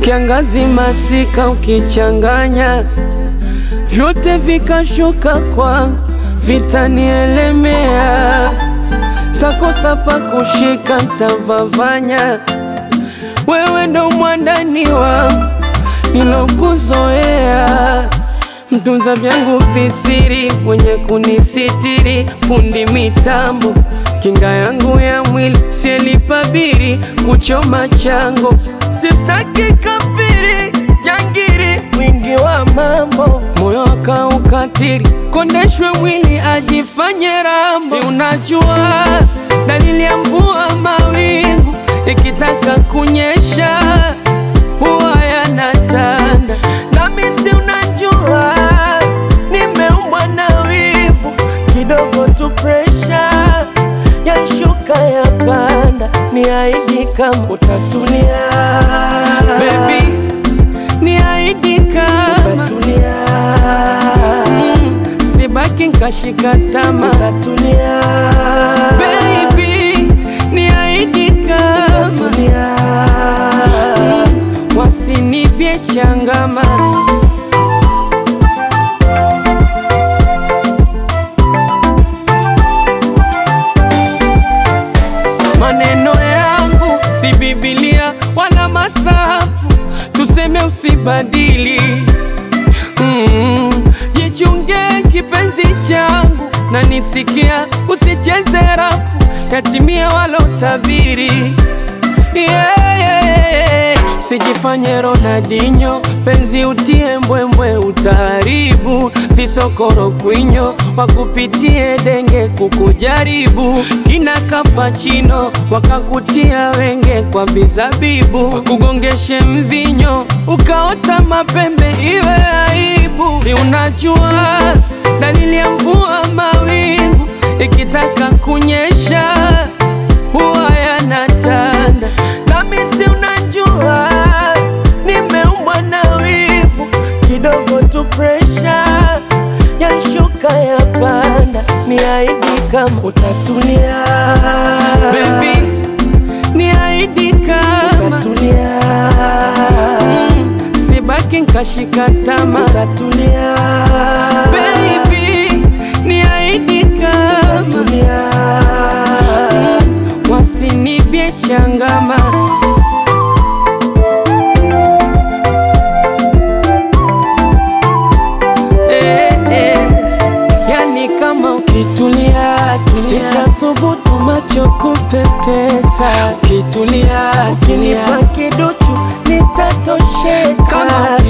kiangazi, masika ukichanganya, vyote vikashuka kwangu, vitanielemea, takosa pa kushika, ntavavanya. Wewe ndo mwandani wangu nilokuzoea mtunza vyangu visiri, mwenye kunisitiri, fundi mitambo, kinga yangu ya mwili, sielipabiri kuchoma chango, sitaki kafiri jangiri, mwingi wa mambo, moyo akaukatiri, kondeshwe mwili ajifanye rambo. Si unajua dalili ya mvua, mawingu ikitaka kunyesha huwa yanatanda, nami si unajua nimeumbwa na wivu kidogo tu, presha yashuka ya panda, ni aidi kama utatulia baby, ni aidi kama utatulia mm, sibaki nkashika tama utatulia baby, ni aidi kama utatulia mm, wasinipye changama Maneno yangu si Biblia wala masafu, tuseme usibadili. Mm, jichunge kipenzi changu, na nisikia usicheze rafu, yatimia walotabiri. Yeah, yeah, yeah. Sijifanye Ronaldinho, penzi utie mbwembwe, utaharibu visokoro kwinyo, wakupitie denge kukujaribu, kina kapachino wakakutia wenge kwa bizabibu, wakugongeshe mvinyo ukaota mapembe, iwe aibu. Si unajua dalili ya mvua, mawingu ikitaka kunyesha huwa yanatanda, nami si unajua nimeumbwa na wivu kidogo tu, presha yashuka ya panda, ni aidi kama utatulia baby, ni aidi kama utatulia mm, sibaki nkashika tama utatulia baby, ni aidi kama utatulia mm, wasinipye changama eh, eh. Yani kama ukitulia sitathubutu macho kupepesa, ukitulia ukinipa kiduchu nitatosheka, kama